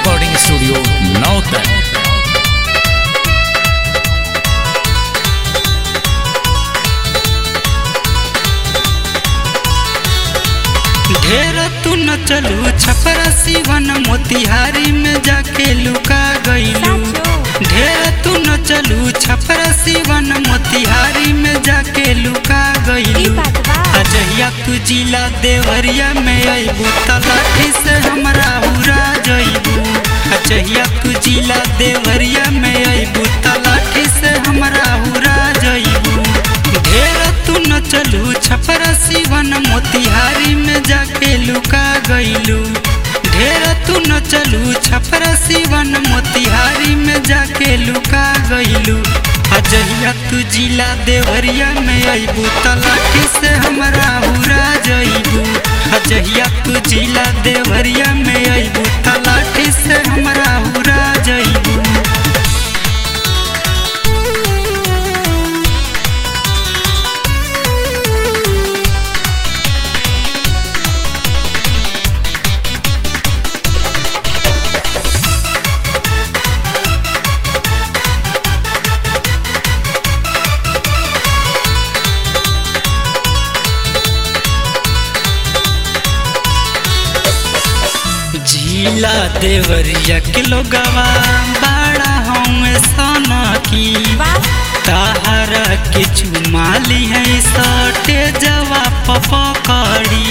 recording studio नौतन ढेर तू न चलू छपरा सिवन मोतिहारी में जाके लुका गईलू ढेर तू न चलू छपरा सिवन मोतिहारी में जाके लुका गईलू अजहिया तू जिला देवरिया में अबू तलाठी से हमरा उड़ा जइबू अजहिया तू जिला देवरिया में अबू तलाठी से हमरा उड़ा जइबू ढेर तू न चलू छपरा सिवन मोतिहारी में जाके लुका गईलू ढेर तू न चलू छपरा सिवन मोतिहारी में जाके लुका गईलू अजहिया तू जिला देवरिया में अबू तलाठी से हमरा उड़ा जइबू अजहिया तू जिला देवरिया में अबू तलाठी से हमरा उड़ा जइबू झीला देवरिया के लोगवा बड़ा हम सोना की ताहरा के चुमाली है सटे जवा पपकड़ी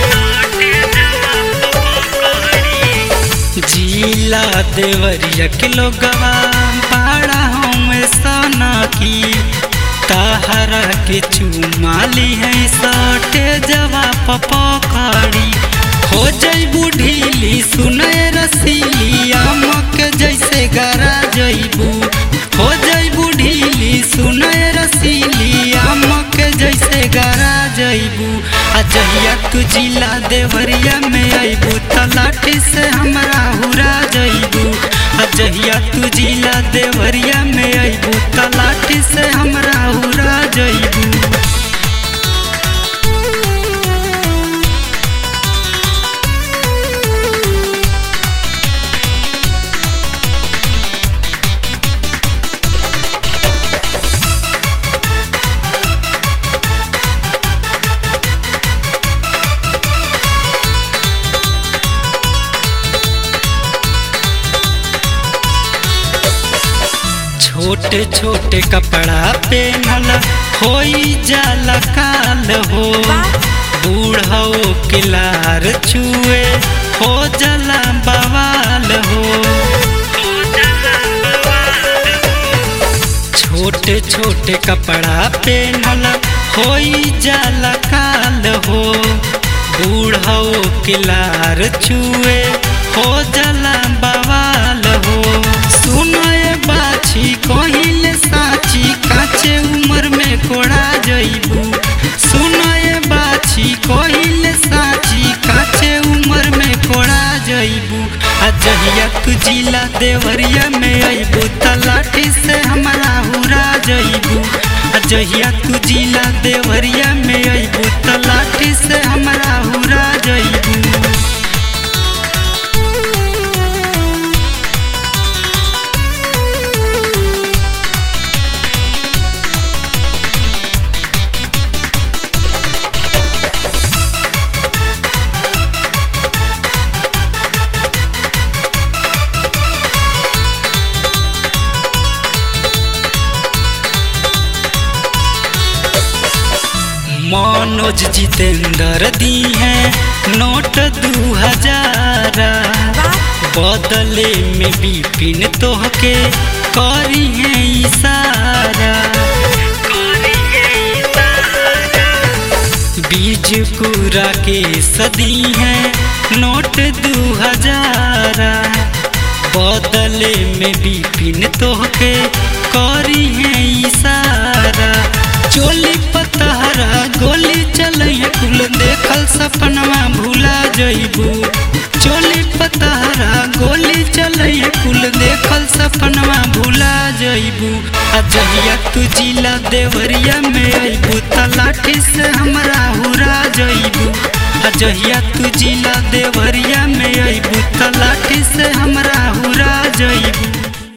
झीला देवरिया के लोगवा बड़ा हम सोना की ताहरा के चुमाली है सटे जवा पपकड़ी हो जइबू ढीली सुनय रसीली आमक जैसे गरा जइबू हो जइबू ढीली सुनय रसीली आमक जैसे गरा जइबू अजहिया तू जिला देवरिया में अइबू तलाठी से हमरा हुरा जइबू अजहिया तू जिला देवरिया में अइबू तलाठी से हमरा हुरा जइबू छोटे छोटे कपड़ा पहनल होई जाला काल हो बूढ़ो के लार छुए हो जाला बवाल हो छोटे छोटे कपड़ा पहनल होई जाला काल हो बूढ़ो के लार छुए हो जाला बवाल हो सुनए बाछी कहिले साची काचे उम्र में कोड़ा जइबू सुनए बाछी कहिले साची काचे उम्र में कोड़ा जइबू अजहिया तू जिला देवरिया में अइबू तलाठी से हमरा हुरा जइबू अजहिया तू जिला देवरिया में अइबू तलाठी से हमरा हुरा जइबू मनोज जितेंद्र दी है नोट दू हजार बदले में बिपिन तोहके करी है इशारा बीज कुरा के सदी है नोट दू हजार बदले में बिपिन तोहके करी है इशारा चोली पतहरा गोली चलैया कुल देखल सपनवा भूला जइबू चोली पतहरा गोली चलैया कुल देखल सपनवा भूला जइबू अजहिया तू जिला देवरिया में अइबू तलाठी से हमरा हुरा जइबू अजहिया तू जिला देवरिया में अइबू त लाठी से हमरा हुरा जइबू